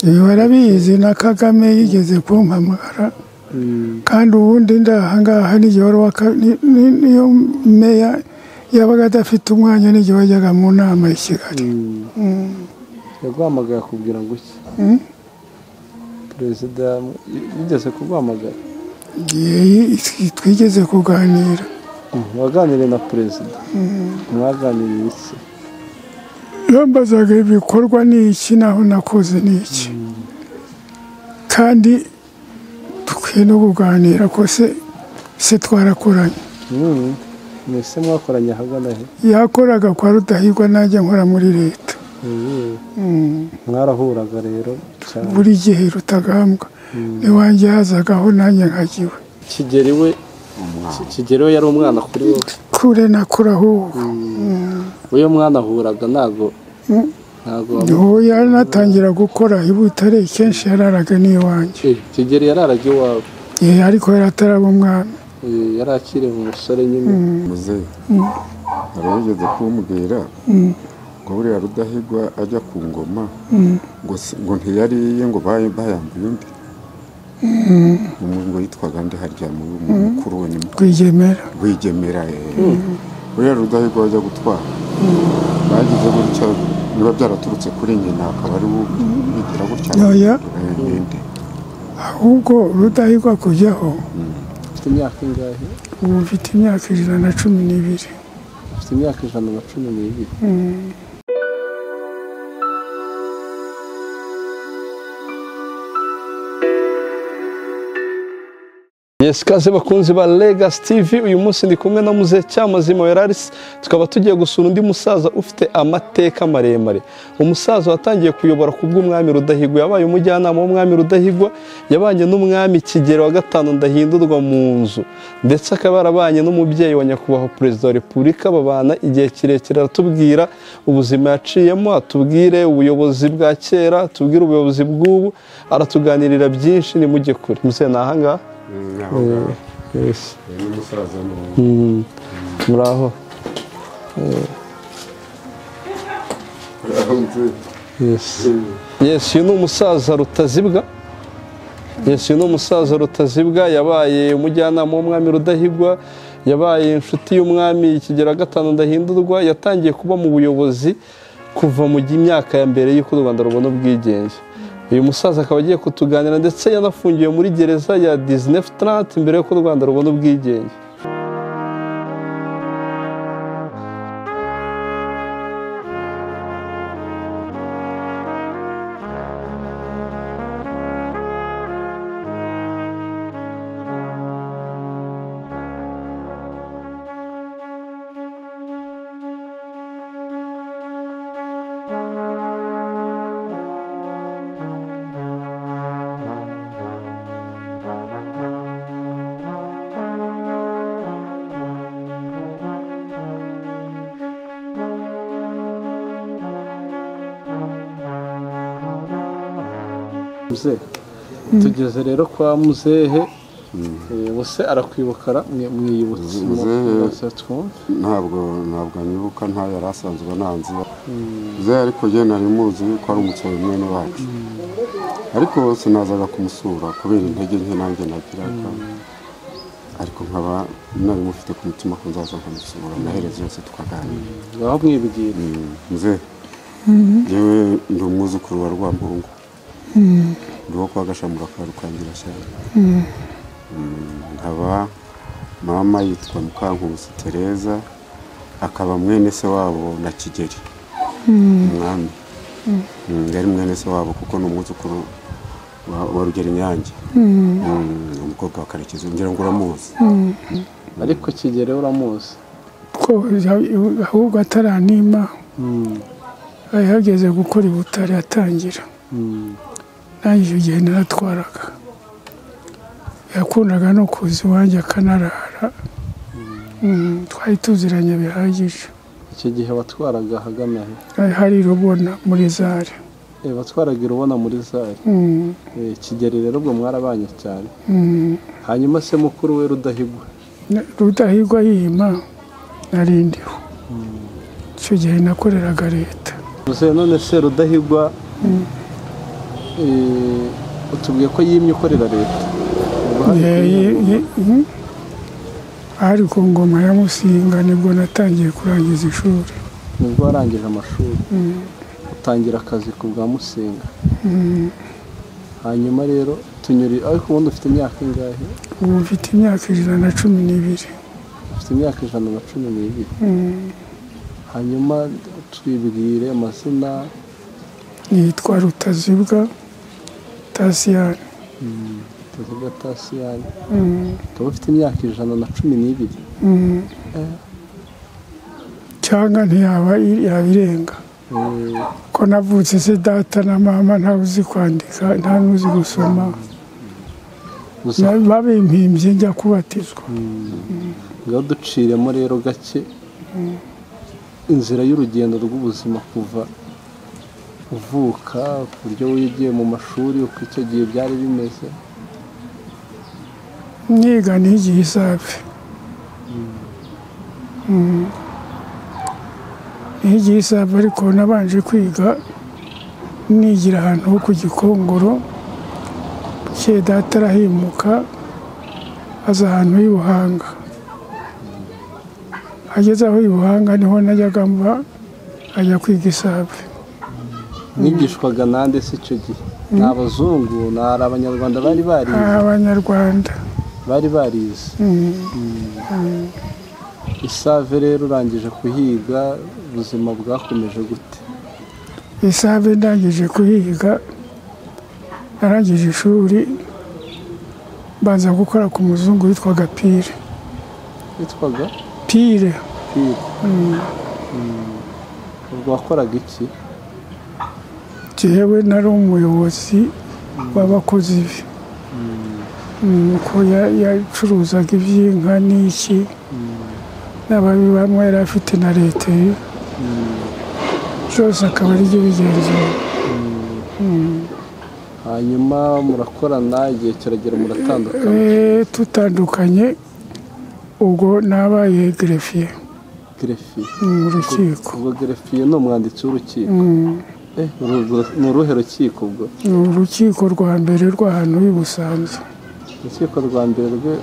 Ibi barabizi na Kagame yigeze kumpamagara kandi ubundi ndi aha ngaha n'igihe wari waka- ni- ni- niyo meya yabaga adafite umwanya n'igihe wajyaga mu nama i Kigali yaguhamagara kugira ngo iki Mm. perezida yigeze kuguhamagara Ye- twigeze kuganira waganiriye na perezida mwaganiriye iki yambazaga ibikorwa ni iki naho nakoze ni iki kandi dukwiye no kuganira ko se se twarakoranye Mm. mwese mwakoranye ahagana he yakoraga kwa rudahigwa najya nkora muri leta Mm. Mm. mwarahuraga rero cyane buri gihe rutagambwa n'iwanjye hazagaho nanjye nkagiwe kigeri we Ki- kigeri we yari umwana kuri wowe kure nakuraho ubu uyu mwana ahuraga ntago Mm. ntago ubu yaranatangira gukora i butare kenshi yararaga n'iwanjye Eh, kigeri yararaga iwawe Eh, ariko yari ataraba umwami Eh, yari akiri umusore nyine muzehe hari uwigeze kumbwira ngo buriya rudahigwa ajya ku ngoma ngo si- ngo ntiyari iye ngo bayi- bayambuye undi Umuntu ngo yitwaga ndi harya mu mu mukuru we ni mu- rwigemera rwigemera eh. buriya rudahigwa ajya gutwara bagize gutya biba byaraturutse kuri nyina akaba ari we bigira gutya Oya. Eh, ninde? ahubwo rudahigwa kujyaho ufite imyaka ingahe ubu mfite imyaka ijana na cumi n'ibiri ufite imyaka ijana na cumi n'ibiri mwese ikaze bakunzi ba Legacy TV uyu munsi ndi kumwe na muzehe cyamazima Weraris tukaba tugiye gusura undi musaza ufite amateka maremare umusaza watangiye kuyobora ku bw'umwami Rudahigwa yabaye umujyanama w'umwami Rudahigwa yabanye n'umwami Kigeli wa gatanu Ndahindurwa mu nzu ndetse akaba yarabanye n'umubyeyi wa nyakubahwa perezida wa repubulika babana igihe kirekire aratubwira ubuzima yaciyemo atubwire ubuyobozi bwa kera atubwire ubuyobozi bw'ubu aratuganirira byinshi nimujye kure muzehe ni ahangaha Yes. ni umusaza n'uwo Mm. Muraho. Yes. Yes, uyu ni umusaza rutazibwa. Yes, uyu ni umusaza rutazibwa yabaye umujyanama w'umwami Rudahigwa, yabaye inshuti y'umwami Kigera gatanu Ndahindurwa, yatangiye kuba mu buyobozi kuva mu gi- myaka ya mbere y'uko u Rwanda rubona ubwigenge. Uyu musaza akaba agiye kutuganira ndetse yanafungiwe muri gereza ya 1930 mbere y'uko u Rwanda rubona ubwigenge. muzehe tugeze rero kwa muzehe Eh, bose arakwibuka ra- mwe- mwiyibutse mu- Muzehe. mwese twumve. ntabwo ntabwo anyibuka nta yari asanzwe ntanzi ze ariko njye nari muzi ko ari umusore mwene wacu ariko sinazaga kumusura kubera intege nke nanjye nagiraga ariko nkaba nari mufite ku mutima ko nzaza nkamusura amaherezo yose twaganira ngaho mwibwira muze yewe ndi umwuzukuru wa rwampungu ndi uwo kwa gashamura ka rukangira nkaba mama yitwa mukankusi tereza akaba mwene se wabo na kigeri umwami Mm, yari mwene se wabo kuko ni umwuzukuru wa- wa rugero inyange Mm, umukobwa wa karekezi ngira ngo uramuzi ariko kigere uramuzi ko ya- ahubwo ataranima yahageze gukora i butare atangira Mm. nanjye icyo gihe naratwaraga yakundaga no kuza iwanjye akanarara Mm, twari tuziranye bihagije icyo gihe batwaraga ahagana he Hari- hari rubona muri zare Eh, batwaraga irubona muri zari Mm, Eh, kigeri rero ubwo mwarabanye cyane mm. hanyuma se mukuru we rudahigwa Na- rudahigwa yima narindiho icyo gihe nakoreraga leta muzehe none se rudahigwa utubwiye ko yimye ukorera leta Ubwo hari Ye- ye- ye- mhm. ari ku ngoma ya musinga nibwo natangiye kurangiza ishuri nibwo warangije amashuri utangira akazi ku bwa musinga hanyuma rero tunyuri ariko ubundi ufite imyaka ingahe ubu mfite imyaka ijana na cumi n'ibiri ufite imyaka ijana na cumi n'ibiri hanyuma twibwire amazina nitwa rutazibwa tasiyani tuziga tasiyani Mm, ukaba ufite imyaka ijana na cumi n'ibiri mm. cyangwa ntiyaba i- yaba irenga Eh, ko navutse se data na mama ntawe uzi kwandika nta n'uzi gusoma gusa Na- babimpimbye njya kubatizwa ngaho duciremo rero gake inzira y'urugendo rw'ubuzima kuva uvuka ku buryo wigiye mu mashuri uko icyo gihe byari bimeze niga nigiye isafi Mm. nigiye isafi ariko nabanje kwiga nigira ahantu ho ku gikongoro bukeye data arahimuka aza ahantu h'i buhanga ageze aho i buhanga niho najyaga mba ajya kwiga isafi mwigishwaga nande se icyo gihe ni abazungu ni ari abanyarwanda bari barize abanyarwanda bari barize Mm. isave rero urangije kuhiga ubuzima bwakomeje gute isabe ndangije kuyiga narangije ishuri mbanza gukora ku muzungu witwaga pire witwaga pire pire ubwo wakoraga iki jyewe nari umuyobozi w'abakozi be Mm, ko ya- yacuruzaga iby'inka n'iki n'ababi bamwe yari afite na leta ye byose akaba ari byo bigenzura hanyuma murakorana igihe kiragera muratandukana Eh, tutandukanye ubwo nabaye gerefiye gerefiye mu rukiko ubwo gerefiye ni umwanditsi w'urukiko Eh, uru- uru- ni uruhe rukiko ubwo ni urukiko rwa mbere rw'ahantu h'i Busanza urukiko rwa mbere rwe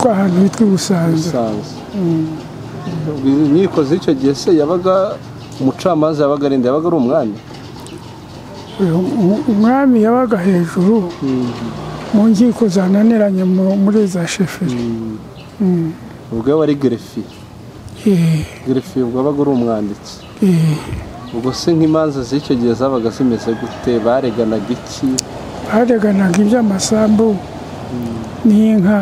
rw'ahantu hitwa i Busanza rusanzwe Ubwo inkiko z'icyo gihe se yabaga umucamanza yabaga arinde yabaga ari umwami Uyu mu- umwami yabaga hejuru mu nkiko zananiranye mu- muri za sheferi ubwo we wari gerefiye Eh, gerefiye ubwo yabaga ari umwanditsi eh, ubwo se nk'imanza z'icyo gihe zabaga zimeze gute bareganaga iki bareganaga iby'amasambu n'inka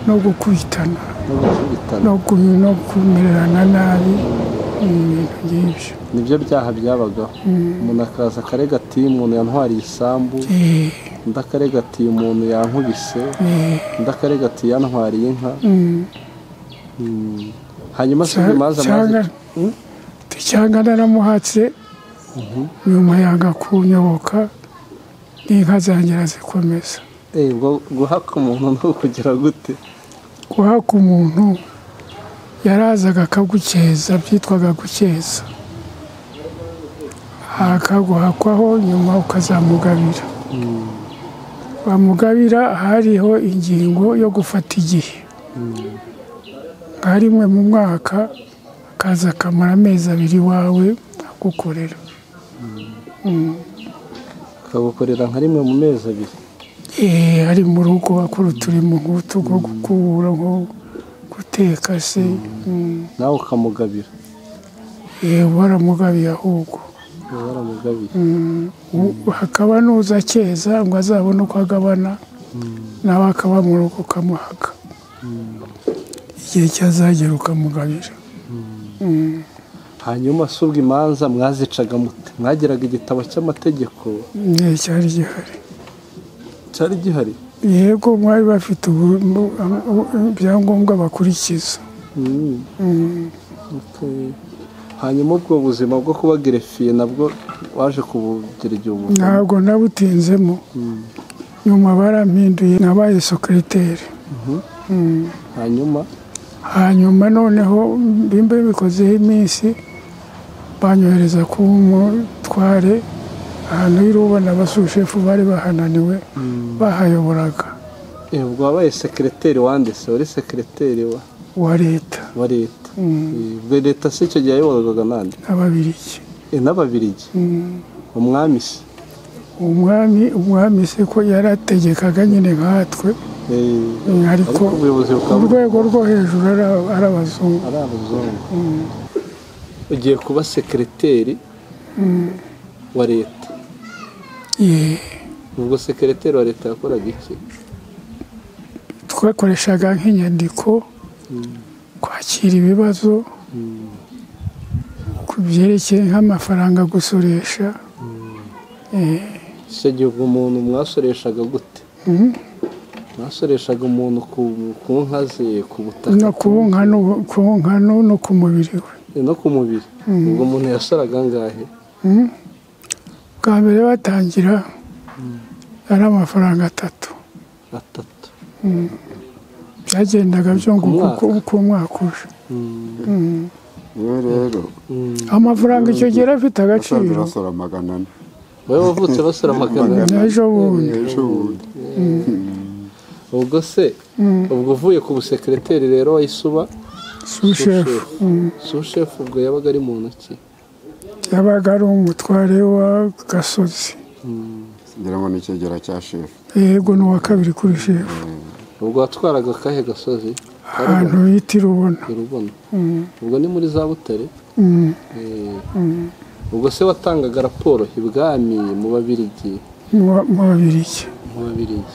no gukwitana no gukubitana no ku- no kumererana nabi ni ibintu byinshi nibyo byaha byabagaho umuntu akaza akarega ati umuntu yantwariye isambu Eh, undi akarega ati umuntu yankubise eh, undi akarega ati yantwariye inka mm. Mm. hanyuma se Cya- imanza cyangwa maze cyangwa naramuhatse nyuma yanga kunyoboka n'inka zangira zikomeza Eh, ubwo guhaka umuntu ni ukugira gute guhaka umuntu yarazaga akagukeza byitwaga gukeza akaguhakwaho nyuma ukazamugabira bamugabira hariho ingingo yo gufata igihe nka rimwe mu mwaka akaza akamara amezi abiri iwawe agukorera akagukorera nka rimwe mu mezi abiri Eh, ari mu rugo akora uturimo nk'utugo gukubura nko guteka se mm. nawe ukamugabira Eh, baramugabiye ahubwo Uba waramugabiye U- hakaba n'uza akeza ngo azabone uko agabana nawe akaba mu rugo ukamuhaka igihe cyazagera ukamugabira hanyuma se ubwo imanza mwazicaga mute mwagiraga igitabo cy'amategeko igihe cyari gihari cyari gihari yego mwari bafite ubu- mu- am- u- ibyangombwa bakurikiza Mm. Okay. hanyuma ubwo buzima bwo kuba gerefiye nabwo waje kubugira igihe ubu ntabwo nabutinzemo nyuma barampinduye nabaye sekiroteri hanyuma hanyuma noneho bimba bikozeho iminsi banyohereza ku mutware ahantu y'urubona abasushefo bari bahananiwe bahayoboraga Eh, ubwo wabaye sekereteri wanditse wari sekereteri wa, wa leta wa leta Eh, ubwo leta se icyo gihe yayoborwaga nande n'ababiriki Eh, n'ababirigi umwami se umwami umwami se ko yarategekaga nyine nkatwe Eh, ariko ariko ubuyobozi ku bukaba rwego rwo hejuru ari- ari abazungu ari abazungu ugiye kuba sekereteri wa leta Ye, ubwo sekereteri wa leta yakoraga iki twakoreshaga nk'inyandiko kwakira ibibazo ku byerekeye nk'amafaranga gusoresha Eh, icyo gihe ubwo umuntu mwasoreshaga gute Mhm. mwasoreshaga umuntu ku, ku nka ze ku butaka no ku nka no- ku nka no- no ku mubiri we no ku mubiri ubwo umuntu yasoraga angahe bwa mbere batangira ari amafaranga atatu atatu byagendaga byunguka Ku mwaka. uko- uko umwaka uje niwe rero amafaranga icyo gihe yari afite nasanze agaciro basora magana ane bari wavutse basora amagana ane. n'ejo bundi ejo bundi ubwo se ubwo uvuye ku busekereteri rero wayisuba sushefu sushefu ubwo yabaga ari mu ntoki yabaga ari umutware wa gasozi ngira ngo ni icyegera cya shefu yego n'uwa kabiri kuri shefu ubwo watwaraga akahe gasozi ahantu bita irubona urubona ubwo ni muri za butare Mm. Eh, ubwo se watangaga raporo ibwami mu babirigi mu ba- mu babiriki mu babirigi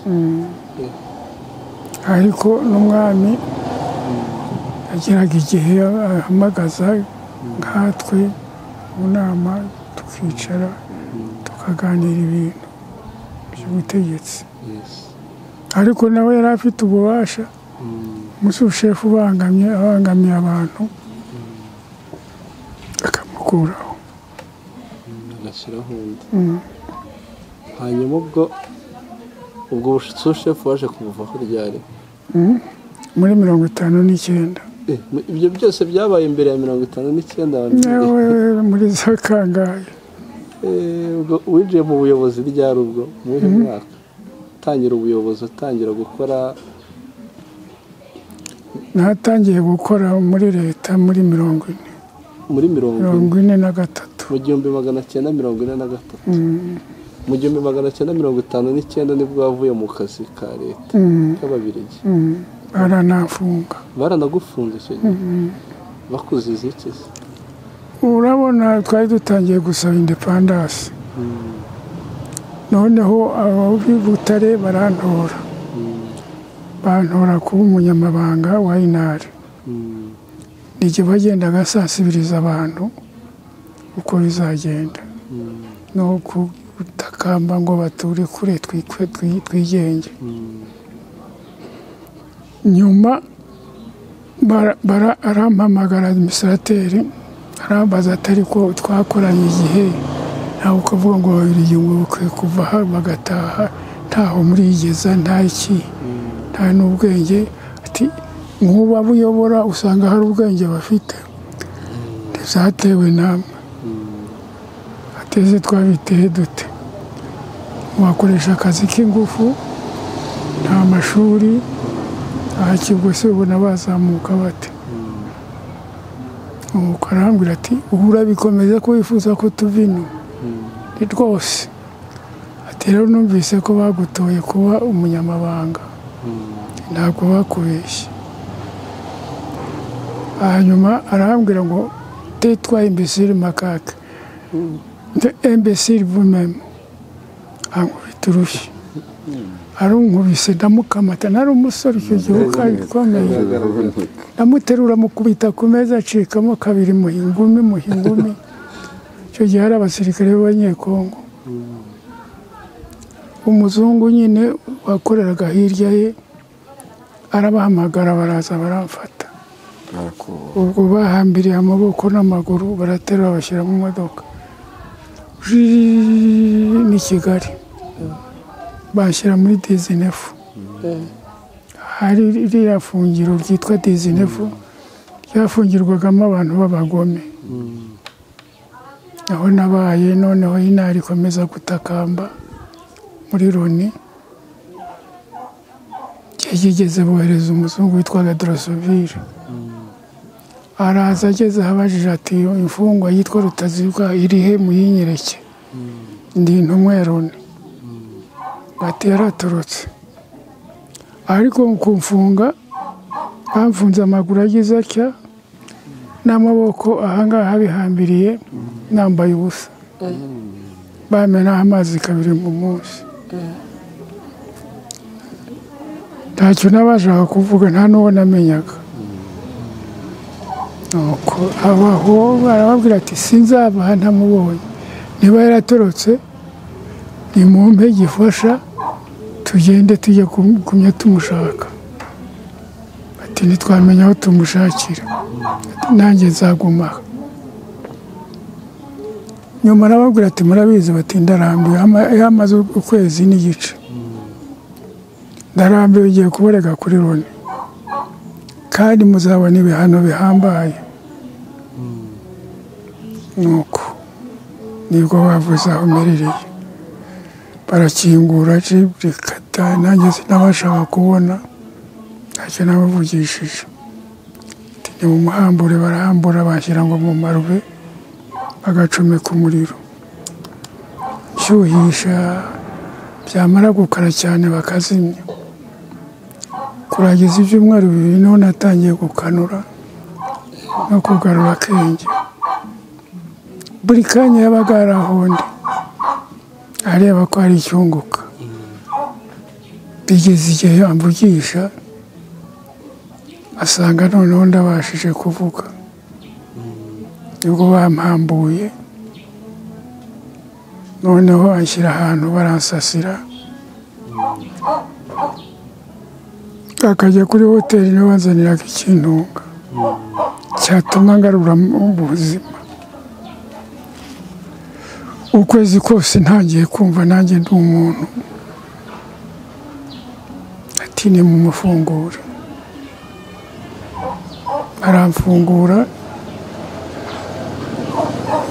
ariko n'umwami yageraga igihe ahamagaza nkatwe mu nama tukicara tukaganira ibintu by'ubutegetsi Yes. ariko nawe yari afite ububasha umushefu ubangamye abangamiye abantu akamukuraho agashyiraho undi hanyuma ubwo ubwo sushefu waje kumuvaho ryari muri mirongo itanu n'icyenda Eh, ibyo byose byabaye imbere ya mirongo itanu n'icyenda wa mbere nawe muri za kangahe Eh, ubwo winjiye mu buyobozi ryari ubwo mu wuhe mwaka utangira ubuyobozi utangira gukora natangiye gukora muri leta muri mirongo ine muri mirongo ine mirongo ine na gatatu mu gihumbi magana cyenda mirongo ine na gatatu mu gihumbi magana cyenda mirongo itanu n'icyenda nibwo wavuye mu kazi ka leta k'ababirigi Mm. baranafunga baranagufunze icyo gihe bakuziza iki se urabona twari dutangiye gusaba indepandasi noneho ab'i butare barantora bantora kuba umunyamabanga wa inari Mm. nijye bagendaga sansibiriza abantu uko bizagenda no kutakamba ngo bature kure twikwe twi- twigenge nyuma bara- bara- arampamagara administrateri arambaza ati ariko twakoranye igihe ntawe ukavuga ngo babiri ngo bakwiye kuva aha bagataha ntaho murigeza nta iki nta n'ubwenge ati nk'uba buyobora usanga hari ubwenge bafite ntibyatewe namwe ateze twabiteye dute wakoresha akazi k'ingufu nta mashuri aha kibwo se ubona bazamuka bate nuko arambwira ati ubu urabikomeza ko wifuza ko tuva ino ni rwose ati rero numvise ko bagutoye kuba umunyamabanga ntabwo bakubeshye hanyuma arambwira ngo tetwa imbesiri makaka imbesiri vumemo ankubita urushyi arunkubise ndamukamata nari umusore icyo gihe kandi twamenye ndamuterura mukubita ku meza acikamo kabiri muhingumi muhingumi icyo gihe hari abasirikare b'abanyekongo umuzungu nyine wakoreraga hirya ye arabahamagara baraza baramfata barakubaha ubwo bahambiriye amaboko n'amaguru baraterura bashyira mu modoka Jii, ni kigali bashyira muri dizinefu Eh, hari ririya fungiro ryitwa dizinefu ryafungirwagamo abantu b'abagome aho nabaye noneho inari ikomeza gutakamba muri loni igihe kigeze bohereza umuzungu witwaga dorosovire araza ageze abajije ati iyo imfungwa yitwa rutazibwa iri he muyinyereke ndi intumwa ya loni bati yaratorotse ariko mu kumfunga bamfunze amaguru agize atya n'amaboko ahangaha bihambiriye nambaye ubusa bamenaho amazi kabiri mu munsi ntacyo n'abashaka kuvuga nta n'uwo namenyaga nuko abaho barababwira ati sinzabaha ntamubonye niba yaratorotse nimumpe gifasha tugende tujye kum- kumya tumushaka ati ntitwamenya aho tumushakira Ati, nanjye nzaguma aha." nyuma arababwira ati murabizi bati ndarambiwe Ama- yamaze ukwezi n'igice ndarambiwe igiye kuborega kuri loni kandi muzabona ibihano bihambaye nuko nibwo bavuze aho umerereye barakingura jiburi kata nanjye sinabashaka kubona ntacyo nabavugishije Ati, ni mu muhambure barahambura bashyira ngo mu marube bagacomeka umuriro nshyuhisha byamara gukara cyane bakazimya kurangiza ibyumweru bibiri niho natangiye gukanura no kugarura akenge buri kanya yabaga ari ahondi areba ko hari icyunguka bigeze igihe yamvugisha asanga noneho ndabashije kuvuga nibwo bampambuye noneho anshyira ahantu baransasira akajya kuri hoteli niwe wanzaniraga ikintunga cyatuma ngarura mu buzima ukwezi kose ntangiye kumva nanjye ndi umuntu ati ni mu mafunguro aramfungura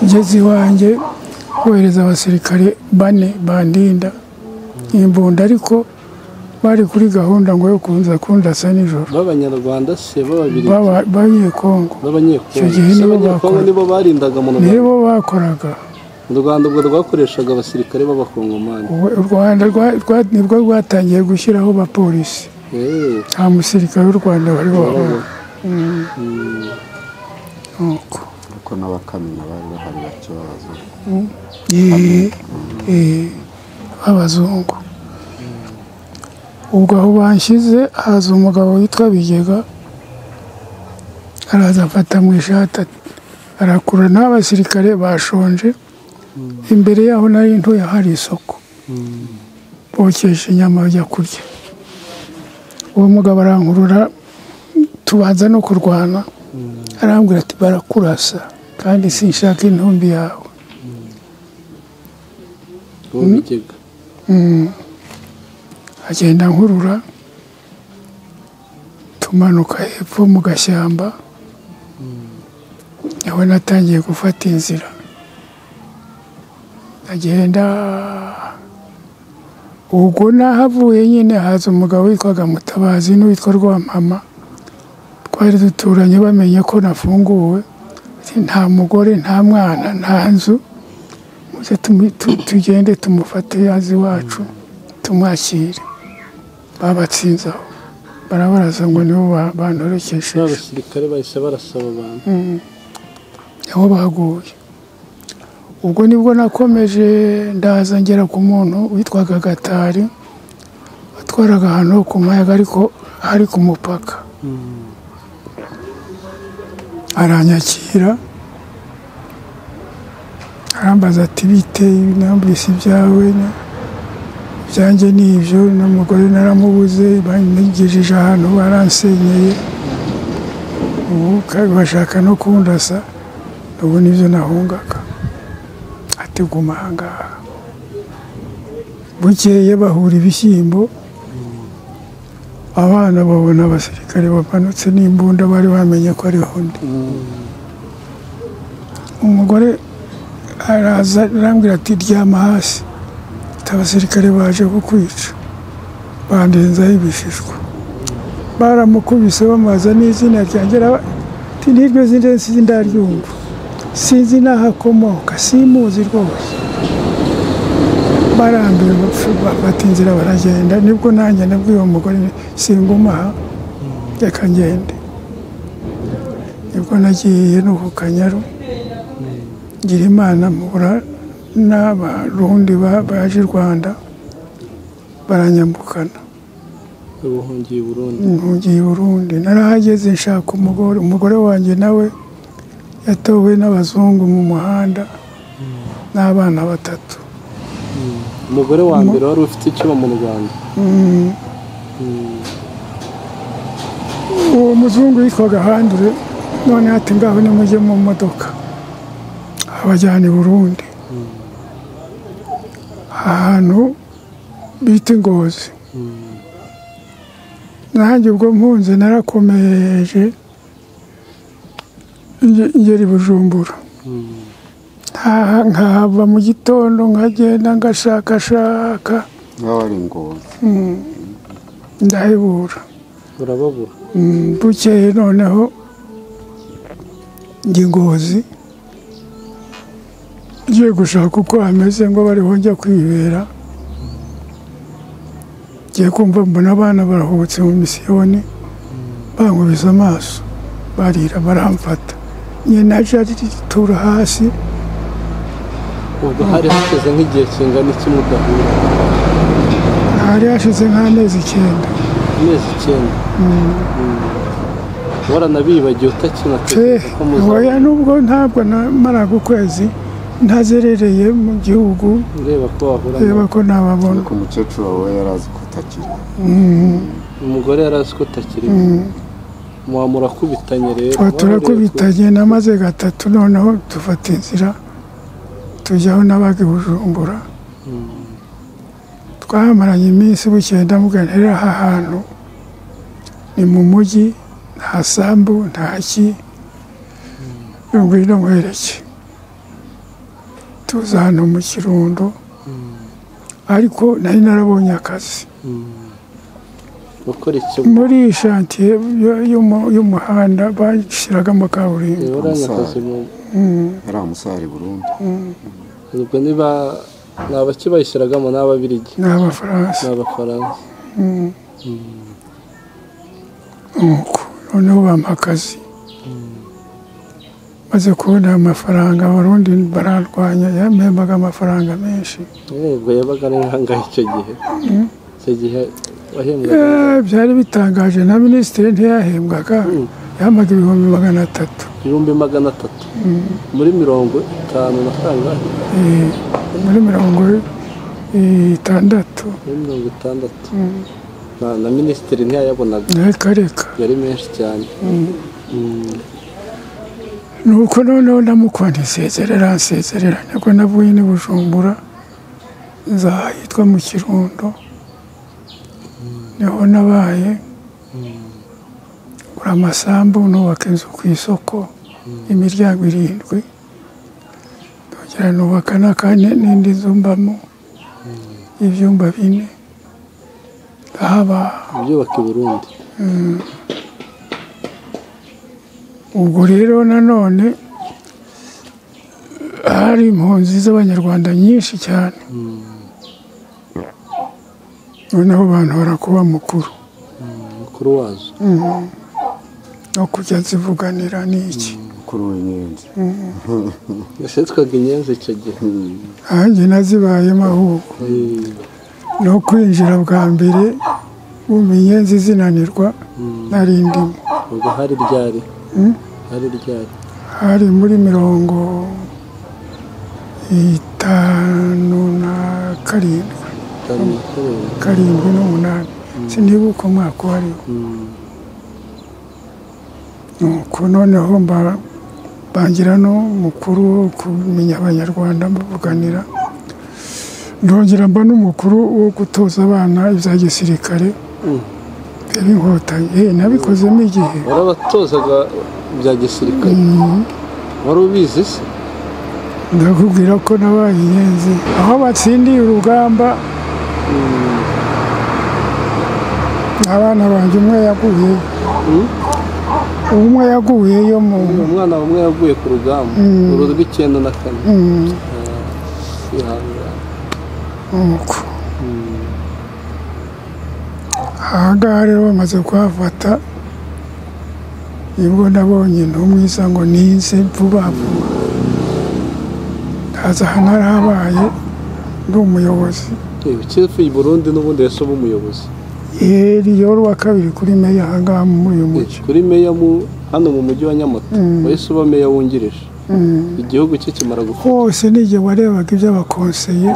ngeze iwanjye kohereza abasirikare bane bandinda imbunda ariko bari kuri gahunda ngo yo kunza kundasa nijoro b'abanyarwanda se b'ababiri Baba- bagiye kongo Icyo b'abanyekongo gihe Se nibo abanyekongo bakora. nibo barindaga mu rwanda nibo bakoraga u rwanda ubwo rwakoreshaga abasirikare b'abakongomani Ubu u rwanda rwa- rwa- nibwo rwatangiye gushyiraho abapolisi Eh, nta musirikare w'u rwanda wari wabona nuko ariko n'abakamina bari bahari bake b'abazungu Yee, eh, b'abazungu ubwo aho banshyize haza umugabo witwa bigega araza afata mu ishati ati- arakurura n'abasirikare bashonje imbere yaho nari ntuye hari isoko bokesha inyama bajya kurya uwo mugabo arankurura tubanza no kurwana arambwira ati barakurasa kandi sinshaka intumbi yawe uwo bigega agenda nkurura tumanuka hepfo mu gashyamba nawe natangiye gufata inzira agenda ubwo nahavuye nyine haza umugabo witwaga mutabazi n'uwitwa rwampama twari duturanye bamenye ko nafunguwe Ati, nta mugore nta mwana nta nzu muze tumu- tu- tugende tumufate azi iwacu tumwakire babatsinze aho barabaraza ngo nibo ba- bantorekesheje n'abasirikare bahise barasaba abantu aho baguye ubwo nibwo nakomeje ndaza ngera ku muntu witwaga gatari watwaraga ahantu ho ku mayaga ariko hari ku mupaka aranyakira arambaza ati bite numvise ibyawe na- ibyanjye ni ibyo n'umugore naramubuze banyigejeje ahantu baransenyeye ubu kandi bashaka no kundasa ubu nibyo nahungaga ati guma ahangaha bukeye bahura ibishyimbo abana babona abasirikare bamanutse n'imbunda bari bamenye ko ari undi umugore araza arambwira ati ryama hasi ati abasirikare baje kukwica bandenzaho ibishishwa baramukubise bamubaza n'izina ryanjye araba- ati n'iryo zina sinzi ndaryumva sinzi n'aho akomoka simuzi rwose barambiwe bapfa- bata inzira baragenda nibwo nanjye nabwiye uwo mugore nti, singumaha reka ngende nibwo nagiye no ku kanyaru ngira imana mpura n'abarundi ba- baje i rwanda baranyambukana ubuhungiye i burundi ngiye i burundi narahageze nshaka umugore umugore wanjye nawe yatowe n'abazungu mu muhanda n'abana batatu umugore wa mbere wari ufite icyuba mu rwanda uwo muzungu yitwaga handure none ati ngaho nimujye mu modoka abajyana i burundi ahantu bita ingozi nanjye ubwo mpunze narakomeje nge- ngera i bujumbura ntaha- nkahava mu gitondo nkagenda ngashakashaka nk'aho ari ingozi ndahebura urababura Mm, bukeye noneho njya i ngozi ngiye gushaka uko hameze ngo bariho njya kwibera ngiye kumva mbona abana baruhutse mu misiyoni bankubise amaso barira baramfata nyina aje aritura hasi ubwo hari hashize nk'igihe kingana iki mudahura hari hashize nk'amezi icyenda amezi icyenda waranabibagiwe utakinatekereza ko muzaba oya nubwo ntabwo namaraga ukwezi ntazerereye mu gihugu ureba ko wahura reba ko nababona ariko umukecuru wawe yari azi ko utakiri umugore yari azi ko utakiri muhamura kubitanye rero Aho turakubitanye namaze gatatu noneho dufata inzira tujya aho nabaga i bujumbura twahamaranye iminsi bukeye ndamubwira nti aha hantu ni mu mujyi nta sambu nta ki ngwino nkwereke tuza hano mu kirundo ariko nari narabonye akazi gukora icyo muri iyi shantiye yo- y'umu- y'umuhanda bashyiragamo kaburimbo urabona akazi mu yari amusari burundu ubwo niba ni abaki bayishyiragamo ni ababirigi ni abafaransa ni abafaransa nk'uko noneho bampa akazi maze kubona ayo mafaranga abarundi bararwanya yampembaga amafaranga menshi ubwo yabaga ari nkangahe icyo gihe icyo gihe wahembwaga Eh, byari bitangaje na minisitiri ntiyahembwaga yampaga ibihumbi magana atatu ibihumbi magana atatu muri mirongo itanu na kangahe Eh, muri mirongo itandatu muri mirongo itandatu Na- na minisitiri ntiyayabonaga reka reka yari menshi cyane nuko noneho ndamukora ntisezerera nsezerera nibwo navuye n'i bujumbura nzahitwa mu kirundo niho nabaye gura amasambu nubaka inzu ku isoko imiryango irindwi ndongera nubaka n'akanya n'indi nzu mbamo y'ibyumba bine ndahaba ibyubaka i burundi ubwo rero nanone hari impunzi z'abanyarwanda nyinshi cyane noneho abantu barakuba mukuru mukuru wazo no kujya zivuganira n'iki mukuru w'inyenzi yasetwaga inyenzi icyo gihe nanjye nazibayemo ahubwo Mm. no kwinjira bwa mbere bumenye zinanirwa nari ndimo ubwo hari ryari hari ryari hari muri mirongo itanu na karindwi itanu na karindwi karindwi n'umunani sinibuka umwaka uwo ari wo nuko noneho mba- bangira n'umukuru wo kumenya abanyarwanda bavuganira ndongera mba n'umukuru wo gutoza abana ibya gisirikare Mm. b'inkotanyi Eh, nabikozemo igihe warabatozaga bya gisirikare wari ubizi se ndakubwira ko nabaye inyenzi aho batsindiye urugamba abana banjye umwe yaguye umwe yaguyeyo mu umwana umwe yaguye ku rugamba uru rw'icyenda na kane kwihangana uko aha ngaha rero bamaze kuhafata nibwo nabonye intumwiza ngo nize vuba vuba ndaza aha narahabaye ndi umuyobozi ikipe i burundi n'ubundi yasuba umuyobozi yeri yoro wa kabiri kuri meya aha ngaha muri uyu mujyi kuri meya mu hano mu mujyi wa nyamata wahise uba meya wungirije igihugu cye kimara gufata hose n'igihe warebaga iby'abakonseye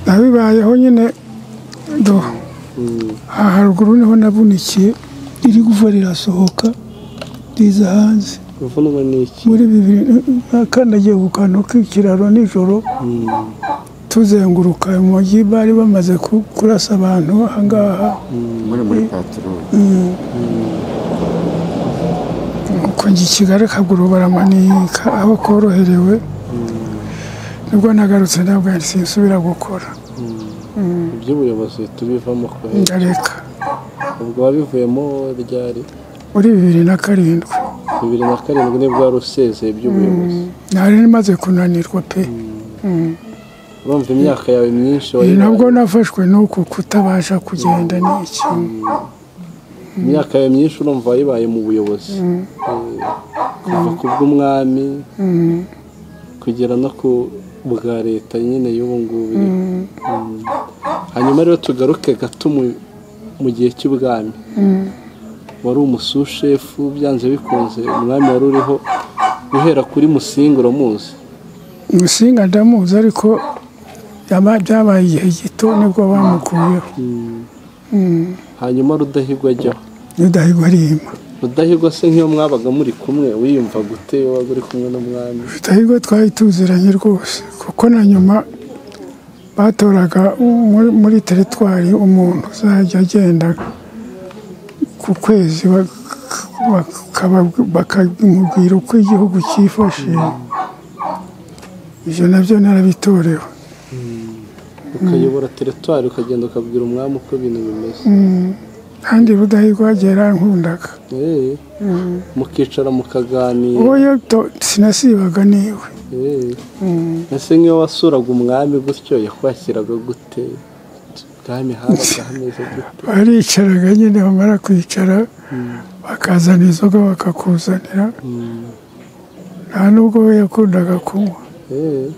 nabibayeho nyine do aha haruguru niho nabunikiye iri guva rirasohoka riza hanze kuvunwa n'iki muri bibiri nakandagiye ku kantu k'ikiraro nijoro tuzenguruka mu mujyi bari bamaze ku- kurasa abantu aha ngaha muri muri paturoli uko njye i kigali akaguru baramanika aho koroherewe nibwo nagarutse ntabwo yari sinsubira gukora iby'ubuyobozi tubivamo kohereza ndareka ubwo wabivuyemo ryari muri bibiri na karindwi bibiri na karindwi nibwo wari usezeye by'ubuyobozi nari maze kunanirwa pe urumva imyaka yawe myinshi Ibi wayibaye- nabwo nafashwe n'uku kutabasha kugenda ni ikintu imyaka yawe myinshi urumva wayibaye mu buyobozi Eh, kuva ku bw'umwami kugera no ku bwa leta nyine y'ubu ngubu Mm. hanyuma rero tugaruke gato mu- mu gihe cy'ubwami wari umusushefu byanze bikunze umwami wari uriho guhera kuri musinga uramuzi umusinga ndamuzi ariko yaba- byabaye igihe gito nibwo bamukuyeho hanyuma rudahigwa ajyaho udahigwa arima rudahigwa se nk'iyo mwabaga muri kumwe wiyumva gute iyo wabaga uri kumwe n'umwami rudahigwa twari tuziranye rwose kuko na nyuma batoraga muri- muri teritwari umuntu uzajya agenda ku kwezi bakamubwira uko igihugu cyifashe ibyo nabyo narabitorewe ukayobora teritwari ukagenda ukabwira umwami uko ibintu bimeze kandi rudahigwa yagiye arankundaga Eh, mukicara mukaganira wowe to- sinasibaga niwe Eh, ese nk'iyo wasuraga umwami gutyo yakwakiraga gute ubwami habaga hameze gute baricaraga nyine bamara kwicara bakazana inzoga bakakuzanira nta nubwo we yakundaga kunywa Eh,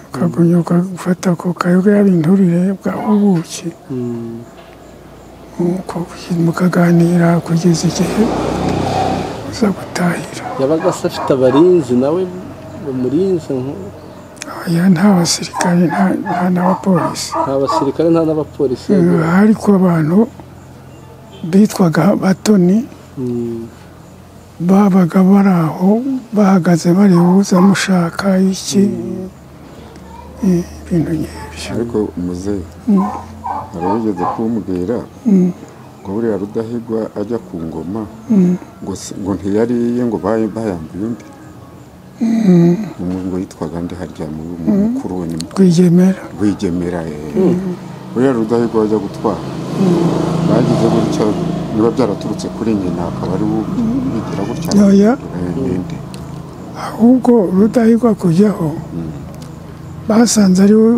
ukagunya ukagufata ku kayoga y'abinturire bwa ubuki mm. Nuko mukaganira kugeza igihe uza gutahira yabaga se afite abarinzi nawe bamurinze nko- oya nta basirikare nta- nta n'abapolisi nta basirikare nta n'abapolisi yagira. hari ku bantu bitwaga batoni Mm. babaga bari aho bahagaze bareba uzamushaka iki Eh, ibintu nk'ibyo ariko umuzehe hari wigeze kumbwira ngo buriya rudahigwa ajya ku ngoma ngo si- ngo ntiyari iye ngo bayi- bayambuye undi Umuntu ngo yitwaga ndi harya mu mu mukuru we ni mu- rwigemera rwigemera eh. buriya rudahigwa ajya gutwara bagize gutya biba byaraturutse kuri nyina akaba ari we ubigira gutya Yoya. Eh, ninde ahubwo rudahigwa kujyaho basanze ari we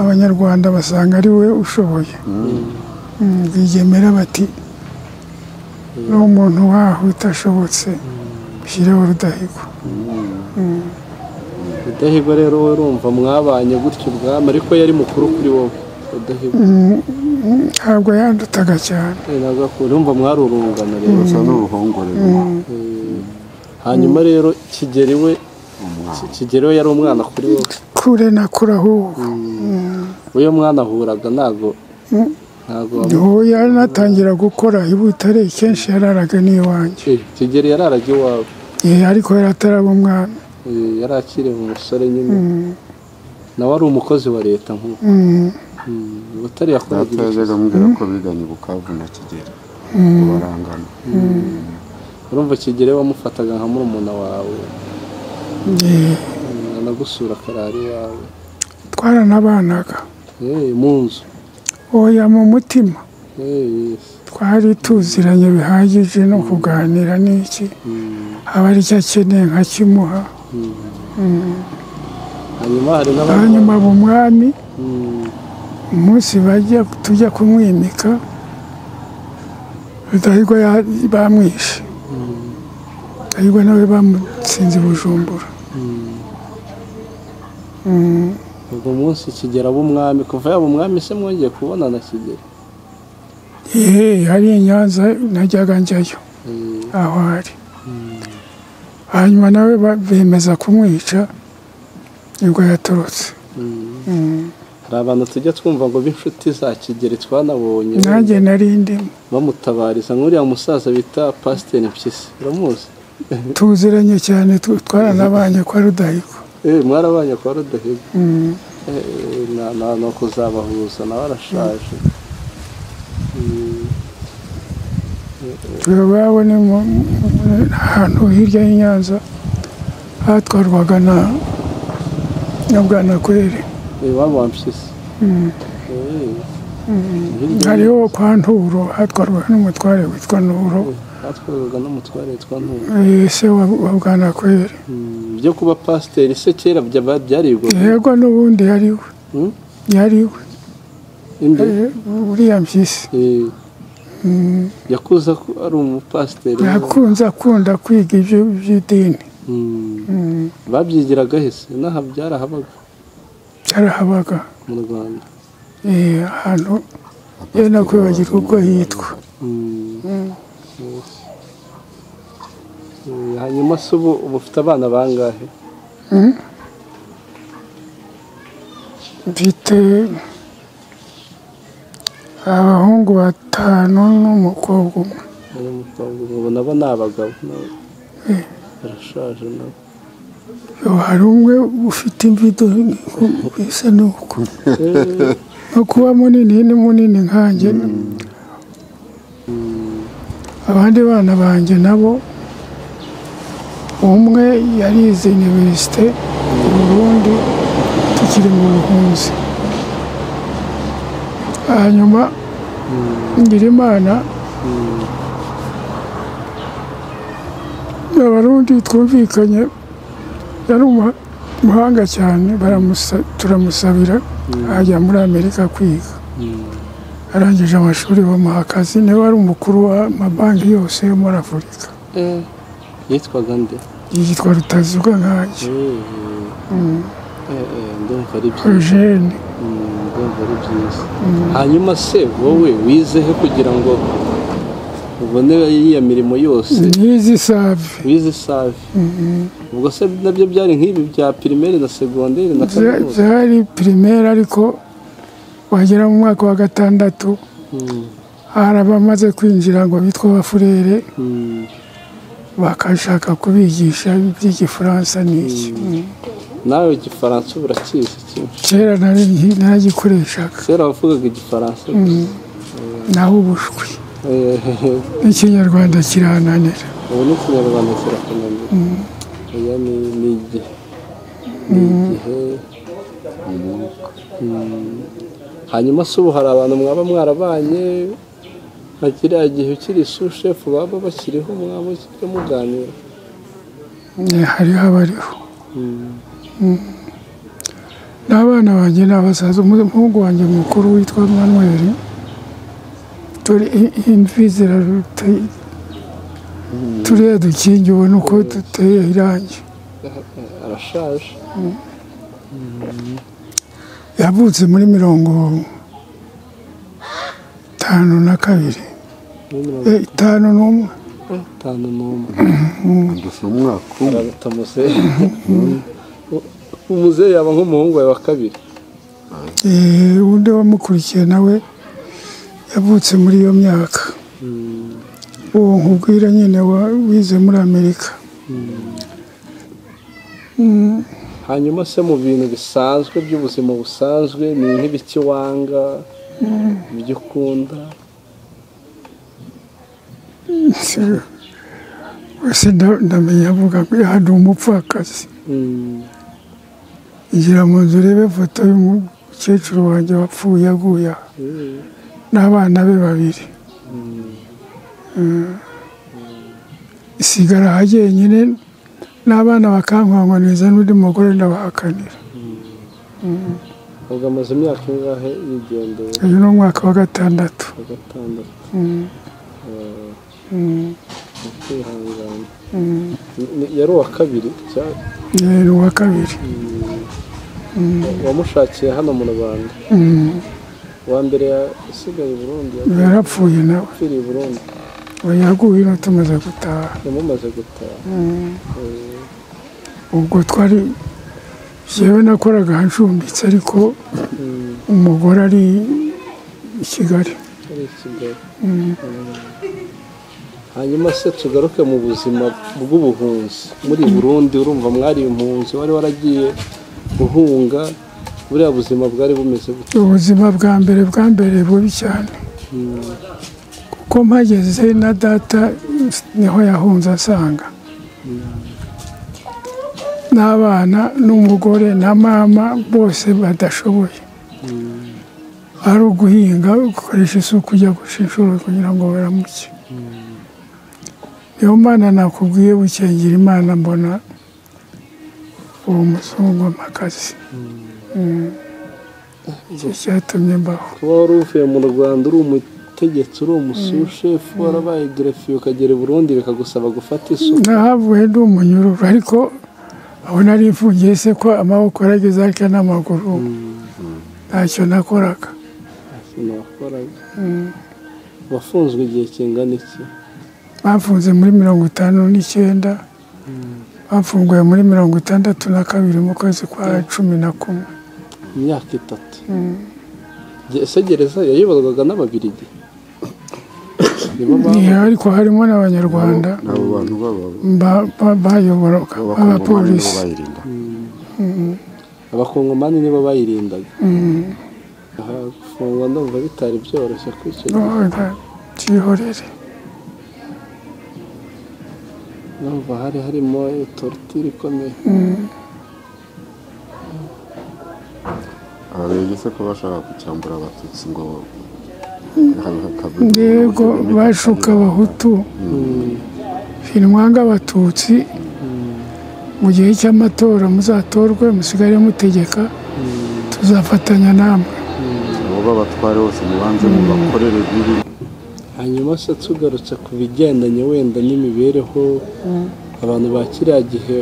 abanyarwanda basanga ari we ushoboye Mm, rwigemera bati ni umuntu waho utashobotse ushyireho rudahigwa rudahigwa rero we urumva mwabanye gutyo ubwami ariko yari mukuru kuri wowe rudahigwa ntabwo yandutaga cyane Eh, ntabwo akunda. urumva mwari urungano rero gusa n'uruhongore hanyuma rero kigeri we umwana kigeri we yari umwana kuri wowe kure na kure ahubwo uyu mwana ahuraga ntago ntago wamu- ubu yanatangira gukora i butare kenshi yararaga n'iwanjye Eh, kigeri yararaga iwawe Eh, ariko yari ataraba umwami Eh, yari akiri umusore nyine nawe ari umukozi wa leta nk'uko Mm, butare yakoraga data ibice yajyaga ambwira ko biganye bukavu na kigeli ngo barangana urumva kigere wamufataga nka murumuna wawe anagusura akarari wawe twaranabanaga Eh, mu nzu oya mu mutima Eh, yes. twari tuziranye bihagije no kuganira n'iki Mm. aba ari icyo akeneye nkakimuha hanyuma hari n'abandi hanyuma abo mwami Mm. umunsi bajya tujya kumwimika rudahigwa ya- bamwishe rudahigwa nawe bamutsinze i bujumbura ubwo munsi kigera b'umwami kuva yaba umwami se mwongeye kubonana kigera yewe hari i nyanza najyaga njyayo aho ari hanyuma nawe ba- bemeza kumwica nibwo yatorotse hari abantu tujya twumva ngo b'inshuti za kigeri twanabonye nanjye nari ndimo bamutabariza nk'uriya musaza bita pasiteri mpyisi uramuzi tuziranye cyane tu- twaranabanye kwa rudahigwa Eh, mwarabanye kwa rudahiga Eh, na- na- ni ukuzabahuza nawe arashaje iwabo ni mu- mu- ahantu hirya y'i Nyanza hatwarwaga na na bwanakweri Eh, wa wampyisi Eh, hirya hariho kwa nturo hatwarwaga n'umutware witwa nturo hatwarwaga n'umutware witwa ntuye eh, se wa wa bwanakweri byo kuba pasiteri se kera byaba- byari bigoye yego n'ubundi yariwe Hmm? yariwe Inde? Eh, uriya mpyisi Eh, yakuze ko ari umupasiteri yakunze akunda kwiga ibyo by'idini Mm. babyigiraga hese n'aha byarahabaga cyarahabaga mu rwanda eh, ahantu ye nakwibagirwa uko yitwa Mm. Yes. Eh, hanyuma se ubu ubu ufite abana bangahe mfite abahungu batanu n'umukobwa umwe Uyu mukobwa ubu nabo ni abagabo nabo barashaje nabo Yo, hari umwe ufite imvi do- bisa n'uko Eh, no kuba munini ni munini nkanjye abandi bana banjye nabo umwe yarize iniverisite mu burundi tukiri mu buhunzi hanyuma nyirimana abarundi twumvikanye yari umuha- umuhanga cyane baramusa- turamusabira ajya muri amerika kwiga arangije amashuri bamuha akazi niwe wari umukuru w'amabanki yose yo muri afurika eh, yitwaga nde yitwa rutazibwa nkanjye Eh, eh, eh, ndumva ari byiza eugene Mm, ndumva ari byiza hanyuma se wowe wizehe kugira ngo ubone iriya mirimo yose nizi save wize save ubwo se nabyo byari nk'ibi bya pirimeri na segonderi na Bya- kaminuza byari pirimeri ariko wagera mu mwaka wa gatandatu Mm, hari abamaze kwinjira ngo bitwa abafurere mm. bakashaka kubigisha iby'igifaransa n'iki nawe igifaransa ubu urakizi cyinshi kera nari naragikoreshaga kera wavugaga igifaransa naho ubushwi Eh, n'ikinyarwanda kirananira ubu ni ikinyarwanda kirakomeye oya ni ni igihe ni igihe Mm. hanyuma se ubu hari abantu mwaba mwarabanye nka kiriya gihe ukiri sushefu baba bakiriho mwaba mukiri muganira Eh, hariho abariho Mm. n'abana banjye ni abasaza Umu- umuhungu wanjye mukuru witwa manweri turi i- imvi ziraruta turiya dukingi ubona uko duteye irangi arashaje yavutse muri mirongo itanu na kabiri muri mirongo Eh, itanu n'umwe itanu n'umwe ndusha umwaka umwe araruta muzehe umuzehe yaba nk'umuhungu wawe wa kabiri Eh, undi wamukurikiye nawe yavutse muri iyo myaka uwo nkubwira nyine wa- wize muri amerika hanyuma se mu bintu bisanzwe by'ubuzima busanzwe ni nk'ibiki wanga ibyo ukunda ese ndamenya avuga ko hari umupfakazi igira mu nzu urebe ifoto y'umukecuru wanjye wapfuye aguye aha n'abana be babiri isigara aha jyenyine n'abana bakankwangwaniza n'undi mugore ndabahakanira ubwo amaze imyaka ingahe yigendeye uyu ni umwaka wa gatandatu wa gatandatu Eh, kwihangana Ni- yari uwa kabiri cya- ni uwa kabiri wamushakiye hano mu rwanda Mm. uwa mbere yasigaye i burundi yarapfuye nawe yapfiriye i burundi ubu yaguye ino tumaze gutaha yamumaze gutaha ubwo twari yewe nakoraga ncumbitse ariko Mm, umugore ari i kigali ari i kigali Mm. hanyuma se tugaruke mu buzima bw'ubuhunzi muri burundi urumva mwari impunzi wari waragiye guhunga buriya buzima bwari bumeze gute ubuzima bwa mbere bwa mbere bubi cyane Mm, kuko mpageze na data niho yahunze asanga n'abana n'umugore na mama bose badashoboye ari uguhinga ukoresha isuku ujya guca inshuro kugira ngo baramuke niyo mpamvu nakubwiye gukengera imana mbona uwo muzungu amakazi icyo cyatumye mbaho kuba wari uvuye mu rwanda uri umutegetsi uri umusushefu warabaye gerefiye ukagera i burundi bikagusaba gufata isuku nahavuye ndi umunyururu ariko aho nari mfungiye se ko amaboko yarageze ariko n'amaguru ntacyo nakoraga ikintu wakoraga wafunzwe igihe kingana iki bafunze muri mirongo itanu n'icyenda bafunguye muri mirongo itandatu na kabiri mu kwezi kwa cumi na kumwe imyaka itatu Ge- ese gereza yayoborwaga n'ababirigi nibo ba- Ni- ariko harimo n'abanyarwanda abo bantu baba ba- ba- bayoboraga abakongomani nibo abapolisi bayirinda abakongomani nibo bayirindaga aha gufungwa ndumva bitari byoroshye kuri icyo gihe None, byihorere ndumva hari harimo torutire ikomeye ababirigi se ko bashaka gucyambura abatutsi ngo yego bashuka abahutu sinwanga abatutsi mu gihe cy'amatora muzatorwe musigare mutegeka tuzafatanya namwe abo b'abatware bose mubanze mubakorere bibi hanyuma se tugarutse ku bigendanye wenda n'imibereho abantu ba kiriya gihe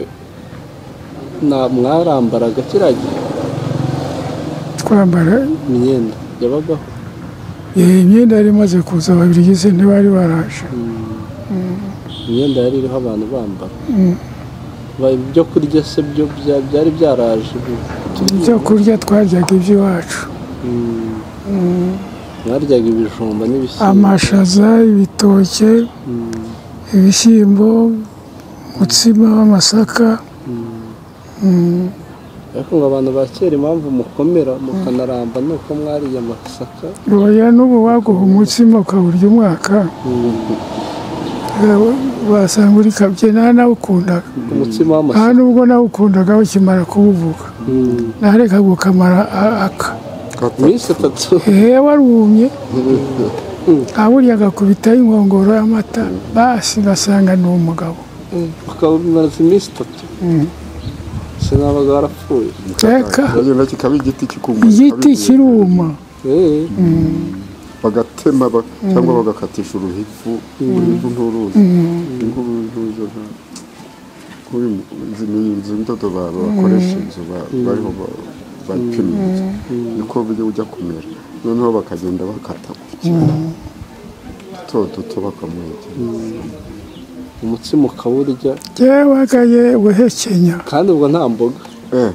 na- mwarambaraga kiriya gihe twambara imyenda yabagaho iyi imyenda yari imaze kuza ababirigi se ntibari baraje imyenda yari iriho abantu bambara Ba- ibyo kurya se byo bya- byari byaraje ubu. Turi- ibyo kurya twaryaga iby'iwacu Mm. mwaryaga ibijumba n'ibishyimbo amashaza ibitoke ibishyimbo umutsima w'amasaka ariko ngo abantu ba kera impamvu mukomera mukanaramba ni uko mwariye amasaka roya n'ubu waguha umutsima ukawurya umwaka Eh, wasanga uri kabye nta nawukundaga umutsima nta w'amasaka nubwo nawukundaga ukimara kuwuvuga Mm. narekaga ukamara a- aka iminsi itatu hehe warumye awuryaga kubitaho inkongoro y'amata basi ngasanga ni umugabo ukabimaza iminsi itatu sinabaga warapfuye reka ikagenda kikaba igiti kikumura igiti kiruma Eh, bagatema ba- cyangwa bagakatisha uruhifu uruhifu nturuzi inkuru ntuzo nta- kuri mu- izi ni inzu indodo ba- bakoresha inzu ba- bariho ba- bapima inzu niko buryo ujya kumera noneho bakagenda bakata ku kintu duto duto bakamwegera umutsima ukawurya byewagaye guhekenya kandi ubwo nta mboga Eh,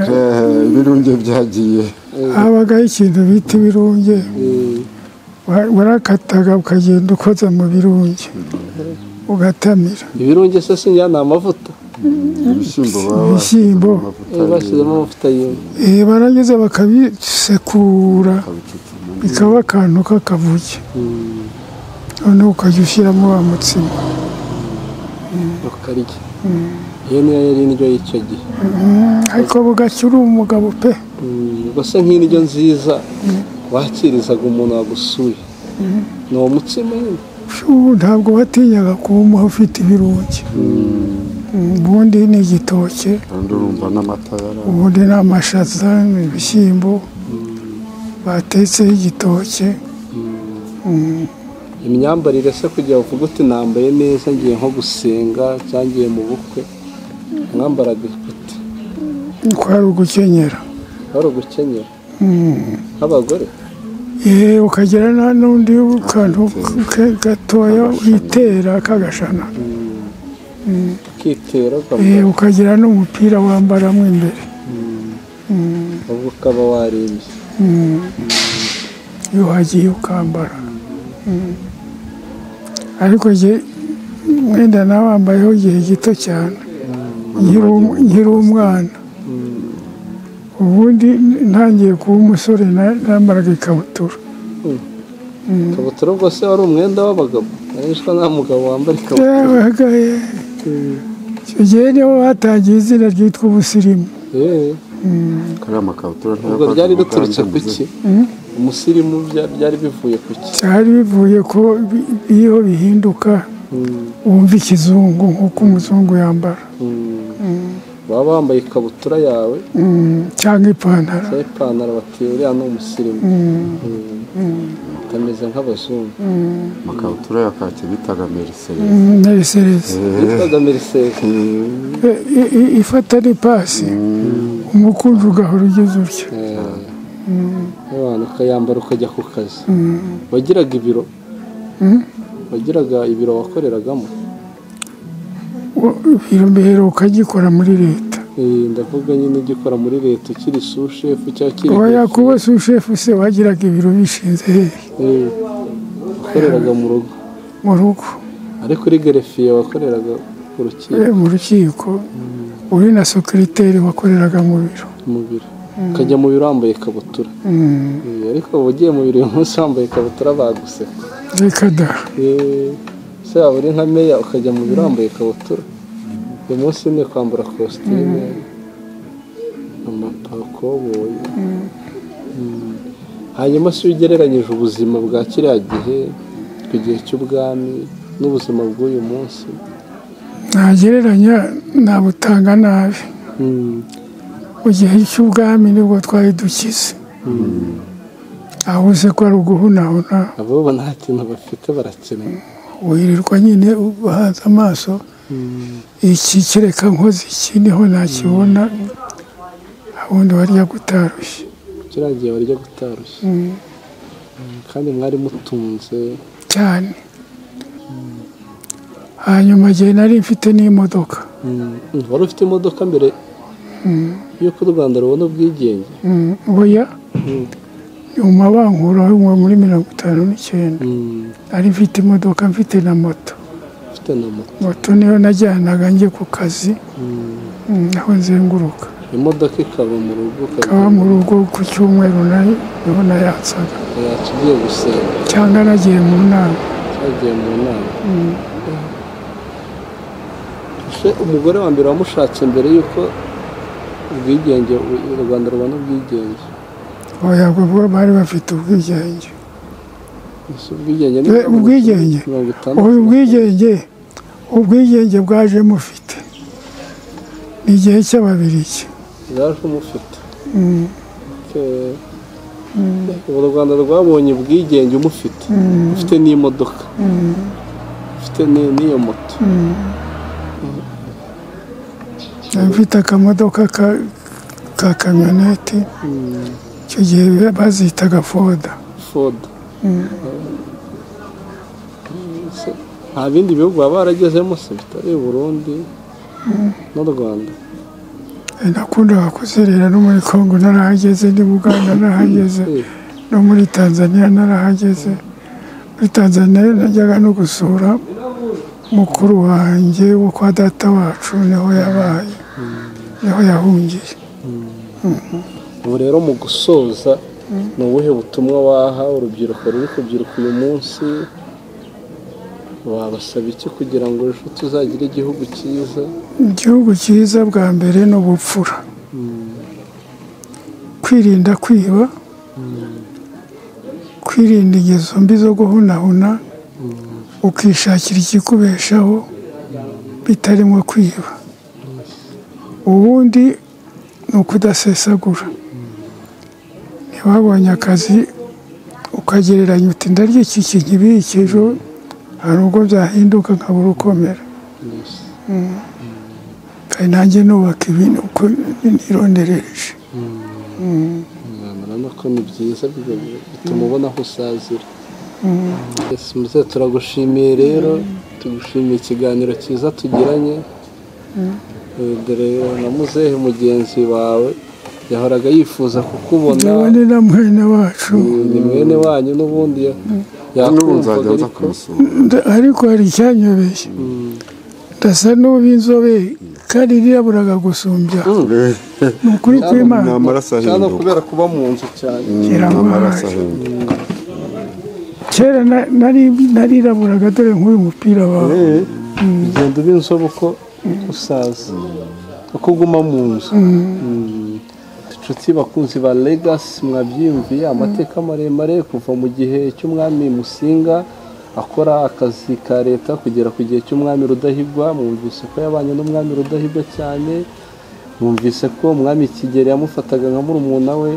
eh, ibirunge byagiye habagaho ikintu bita ibirunge Eh, wa- warakataga ukagenda ukoza mu birunge ugatamira ibirunge se sinjya ni amavuta ibishyimbo baba Ibishyimbo. amavuta Eh, bashyizemo amavuta y'inka Eh, barangiza bakabisekura y'ibicucuma. bikaba akantu k'akavuge Mm. noneho ukajya ushyiramo wa mutsima rukarya iyo niyo yari indyo y'icyo gihe ariko bugacya uri umugabo pe mbese nk'indyo nziza wakirizaga umuntu wagusuye ni uwo mutsima nyine ubu ntabwo watinyaga kuwumuha ufite ibirungi ubundi ni igitoki kandi urumva n'amata yari ahari. ubundi ni amashaza ni ibishyimbo batetseho igitoki imyambarire se kugira ngo uvuge uti nambaye neza ngiye nko gusenga cyangwa ngiye mu bukwe mwambaraga ikote kwari ugukenyera wari ugukenyera nk'abagore yewe ukagira na- n'undi kantu ke- gatoya witera k'agashana ukitera Eh, ukavuga ukagira n'umupira wambaramo imbere ahubwo ukaba warembye iyo uhagiye ukambara ariko jye mwenda nawambayeho igihe gito cyane nkiri um- nkiri umwana ubundi ntangiye kuba umusore na- nambaraga ikabutura ikabutura rwose wari umwenda w'abagabo arishwa nta mugabo wambara ikabutura yewe hagaye icyo gihe niho hatangiye izina ryitwa ubusirimu yewe kariya makabutura ubwo ntiyavaga ryari mu riturutse bwandu ku buzima. ki umusirimu bya- byari bivuye ku ki byari bivuye ko bi- iyo bihinduka wumva ikizungu nk'uko umuzungu yambara waba wambaye ikabutura yawe Mm, cyangwa ipantaro cyangwa ipantaro bati uriya ni umusirimu Mm. utameze nk'abazungu amakabutura ya kaki bitaga meriseri Mm, narisereze witwaga merisede I- i- i- ifata ni pasi umukunzi ugahora ugeze utyo abantu ukayambara ukajya ku kazi wagiraga ibiro wagiraga ibiro wakoreragamo Wo- ibiro mbere ukagikora muri leta Eh, ndavuga nyine ujya ukora muri leta ukiri sushefu cyangwa ukiri oya hejuru. kuba sushefu se wagiraga ibiro bishinze hehe Eh, wakoreraga mu rugo mu rugo ariko uri gerefiye wakoreraga ku rukiko Eh, mu rukiko uri na sekiriteri wakoreraga mu biro mu biro ukajya mu biro wambaye ikabutura Eh, ariko uba ugiye mu biro uyu munsi wambaye ikabutura baguseka reka da Eh, se waba uri nka meya ukajya mu biro wambaye ikabutura uyu munsi ni kwambara kositime amapakoboyi Mm. hanyuma se iyo ugereranyije ubuzima bwa kiriya gihe ku gihe cy'ubwami n'ubuzima bw'uyu munsi nagereranya nabutanga nabi Mm. mu gihe cy'ubwami nibwo twari dukize aho uze ko ari uguhunahuna abo bo nta kintu bafite barakeneye wirirwa nyine uhanze amaso iki kereka nkoze iki niho nakibona abundi warya gutarushye kiriya gihe barya gutarushye Mm, kandi mwari mutunze cyane hanyuma igihe nari mfite n'imodoka Mm, mm, wari ufite imodoka mbere y'uko u rwanda rubona ubwigenge Mm, oya mu mabankura aho muri mirongo itanu n'icyenda Mm, nari mfite imodoka mfite na moto ufite na moto moto niyo najyanaga njye ku kazi Mm, aho nzenguruka imodoka ikaba mu rugo nkaba mu ukajya rugo ku cyumweru nari niho nayatsaga yacu ugiye gusenga cyangwa nagiye mu nama twagiye mu nama Se, umugore wa mbere wamushatse mbere y'uko ubwigenge u rwanda rubona ubwigenge oya kuko bari bafite ubwigenge Ese ubwigenge ni Eh, ubwigenge? mirongo itandatu ubu ubwigenge ubwigenge bwaje mufite ni igihe cy'ababiriki bwaje umufite Okay. ubu u rwanda rwabonye ubwigenge umufite ufite n'imodoka ufite ni- n'iyo moto nari mfite akamodoka ka- ka kamyoneti icyo gihe bazitaga foda foda Se, nta bindi bihugu baba baragezemo se bitari burundi n'u rwanda Eh, nakundaga kuzerera no muri kongo narahageze ni buganda narahageze Eh, no muri tanzania narahageze muri tanzania najyaga no gusura mukuru wanjye wo kwa data wacu niho yabaye niho yahungiye ubu rero mu gusoza ni ubuhe butumwa waha urubyiruko ruri kubyiruka uyu munsi wabasaba iki kugira ngo ejo tuzagire igihugu cyiza igihugu cyiza bwa mbere ni ubupfura kwirinda kwiba kwirinda ingeso mbi zo guhunahuna ukishakira ikikubeshaho bitarimo kwiba ubundi ni ukudasesagura ntibabonye akazi ukagereranya uti ndarya iki kintu ibi iki ejo hari ubwo byahinduka nkabura ukomera kandi nanjye nubaka ibintu uko nirondereje urabona ko ni byiza biba- bituma ubona aho usazira Yesu muze turagushimiye rero tugushimiye ikiganiro cyiza tugiranye Eh, dore na muzehe mugenzi wawe yahoraga yifuza kukubona ndabona na mwene wacu ni mwene wanyu n'ubundi ya- n'ubu yakumvaga nzajya nza ariko kumusura Nda- ariko hari icyanyobeye ndasa n'uba inzobe kandi niraburaga gusumbya ni ukuri ni kw'imana amaraso cyane ahinduka kubera kuba mu nzu cyane ni amaraso ahinduka kera na- nari- nariraburaga dore nk'uyu mupira wawe ugenda uba inzobe uko usaza uko uguma mu nzu Mm. inshuti bakunzi ba legasi mwabyiyumviye amateka maremare kuva mu gihe cy'umwami musinga akora akazi ka leta kugera ku gihe cy'umwami rudahigwa mwumvise ko yabanye n'umwami rudahigwa cyane mwumvise ko umwami kigeli yamufataga nka murumuna we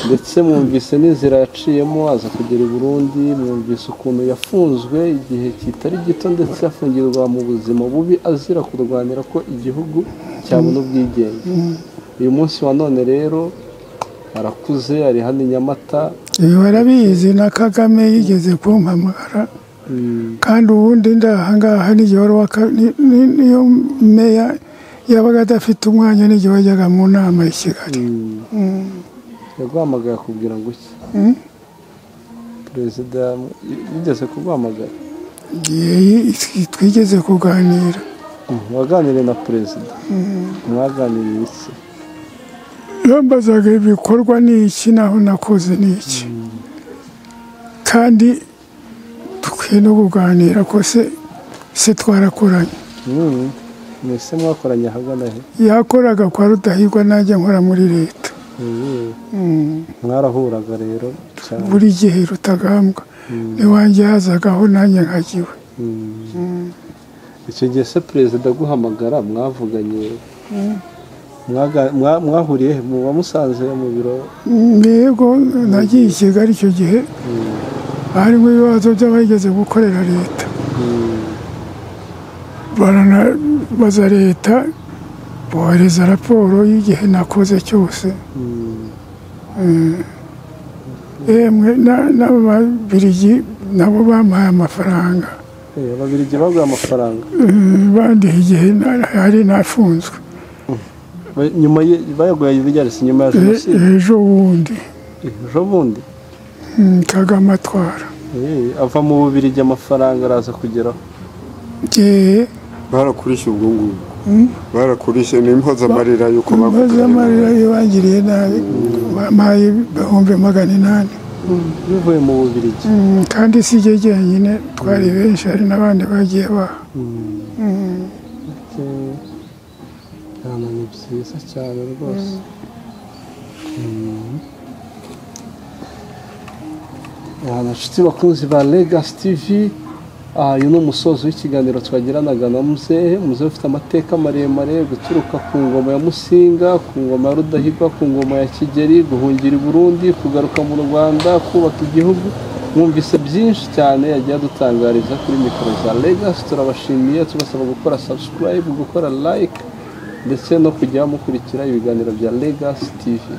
ndetse mwumvise n'inzira yaciyemo aza kugera i burundi mwumvise ukuntu yafunzwe igihe kitari gito ndetse afungirwa mu buzima bubi azira kurwanira ko igihugu cyabona ubwigenge uyu munsi wa none rero arakuze ari hano i nyamata ibi barabizi na kagame yigeze kumpamagara kandi ubundi ndahangaha n'igihe wari waka- ni- ni- niyo meya yabaga adafite umwanya n'igihe wajyaga mu nama i kigali yaguhamagaye akubwira ngo iki perezida yigeze kuguhamagara Igihe twigeze kuganira waganiriye na perezida mwaganiriye iki yambazaga ibikorwa ni iki naho nakoze ni iki kandi dukwiye no kuganira ko se se twarakoranye Mm. mwese mwakoranye ahagana he yakoraga kwa rudahigwa najya nkora muri leta Mm. Mm. mwarahuraga rero cyane buri gihe rutagambwa n'iwanjye hazagaho nanjye nkagiwe icyo gihe se perezida aguhamagara mwavuganye Mwaga- mwa- mwahuriye he? muba musanze mu biro mbego nagiye i kigali icyo gihe harimo ibibazo by'abageze gukorera leta baranabaza leta bohereza raporo y'igihe nakoze cyose yemwe n'ababirigi nabo bampaye amafaranga Eh, ababiligi baguha amafaranga Eh, bandiha igihe hari nafunzwe Ba- nyuma ye- bayaguhaye ibiryarisi nyuma ya Eh, jenoside ejo bundi ejo bundi Mm, Kagame atwara Eh, ava mu bubirigi amafaranga araza kugeraho ngewe barakurishe ubwo ngubwo barakurishe ni impozamarira y'uko maze amarira bagukorera yibangiriye nabi bampaye ibihumbi magana inani bivuye mu bubirigi Mm, kandi si jye jyenyine twari benshi hari n'abandi bagiye baha Eh, hano ni byiza cyane rwose abashyitsi bakunzi ba legasi tivi uyu ni umusozo w'ikiganiro twagiranaga na muzehe muzehe ufite amateka maremare guturuka ku ngoma ya musinga ku ngoma ya rudahigwa ku ngoma ya kigeri guhungira i burundi kugaruka mu rwanda kubaka igihugu mwumvise byinshi cyane yagiye adutangariza kuri mikoro za legasi turabashimiye tubasaba gukora sabusikarayibu gukora layike ndetse no kujya mukurikira ibiganiro bya legasi tivi